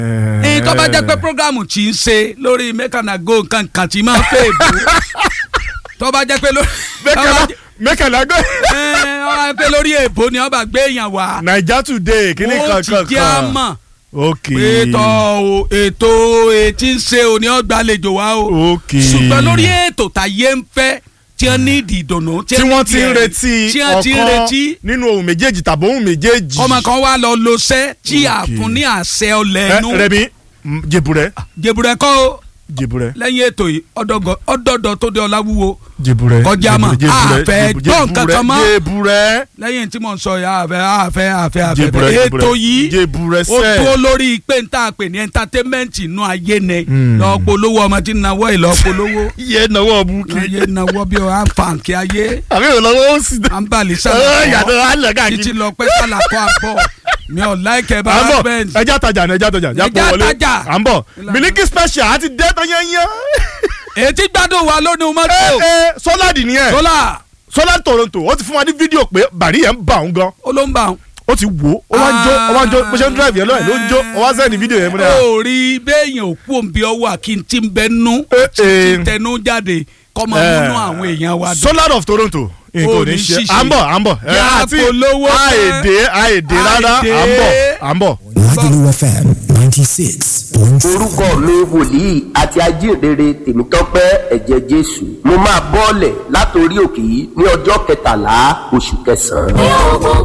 ní tó bá jẹ́ pé programu tí ń ṣe lórí mẹ́kànnàgó nǹkan kan tí máa ń fẹ́ èbó tó bá jẹ́ pé lórí tó bá jẹ́- mẹ́kànlá gbé. ẹ, ó wá pé lórí èbó ni ọba gbé èèyàn wá naija today kíní ó kan ti kan jẹ́ àmọ́ ok pé tọ́ o ètò etí ń ṣe òní ọgbàlejò wa o ok ṣùgbọ́n lórí ètò tàyé ń fẹ́ tí wọ́n ní ìdí ìdùnnú tí wọ́n ti ń ní retí tí wọ́n ti ń retí ọ̀kan nínú ohun méjèèjì tàbí ohun méjèèjì. ọmọ kan wá lọ lọṣẹ́ tí a Ok. fún ní àṣẹ ọlẹ̀ Ẹ, ẹnu Rẹ̀mí mm, jèbùrẹ́ jẹ̀bùrẹ́ kọ́ o jèbùrẹ́ lẹ́yìn ètò yìí ọ̀dọ́gọ- ọ̀dọ́dọ̀ tó dé ọlá wúwo jèbùrẹ́ Kọjá mọ́. jèbùrẹ́, Àfẹ́ jèbùrẹ́, gbọ́ nǹkan kan mọ́. jèbùrẹ́ lẹ́yìn tí mo ń sọ yà àfẹ́ àfẹ́ àfẹ́ àfẹ́ jèbùrẹ́ ètò yìí jèbùrẹ́ ó sẹ́ẹ̀. dúró lórí pé n ta pè ní entertainment inú ayé ni Hmm. lọ́ọ́ polówó ọmọ tí ń nawọ́ ìlọ́ọ́ polówó iye náwó búkì. ayé nawọ́ bí wọ́n á fa nkí ayé àbí ìrànlọ́wọ́ ó sì dá. à ń balẹ̀ Ẹ, yàtọ̀ sálà alẹ̀ káàkiri. títí lọ pé sálà kọ́ àbọ̀ mi ò láìkẹ́ bá à ń bọ̀ bẹ́ẹ̀ ẹja tajà ní ẹja tajà Ẹja jápọ̀ wọlé tajà. à ń bọ̀ Ìlànà. Miliki special àti dẹ́tọ̀ yẹnyẹn. ètí gbádùn wa lónìí mọ́tò ẹ ẹ sọ́ládì nìyẹn dọ́là sọ́ládì Toronto ó ti fún wa ní fídíò pé bàrí yẹn ń bà òun gan olóńgbà ó ti wò ó wá ń jó ó wá ń jó bó ṣe ń drive yẹn lọ́yẹ̀ ló ń jó ó wá sẹ́ni fídíò yẹn múlẹ̀. ó rí béèyàn òkú òǹbí ọwọ́ àkíntì ń bẹ nú Eh, tí eh. tẹnu jáde kọ́ máa Eh. múnú àwọn èèyàn wa dùn. Solar of Toronto nǹkan ò Ó ní ní ṣe ṣíṣe. à ń bọ̀ à ń bọ̀ ẹ, Yà á àti polówó fẹ́. àìdè àìdè rárá à ń bọ̀ à ń bọ̀. Lagelu FM ninety six point seven. orúkọ mi wòlíì àti ajínrere tèmítọ́pẹ́ ẹ̀jẹ̀ jésù mo máa bọ́ọ̀lẹ̀ látòrí òkè yìí ní ọjọ́ kẹtàlá oṣù kẹsàn-án.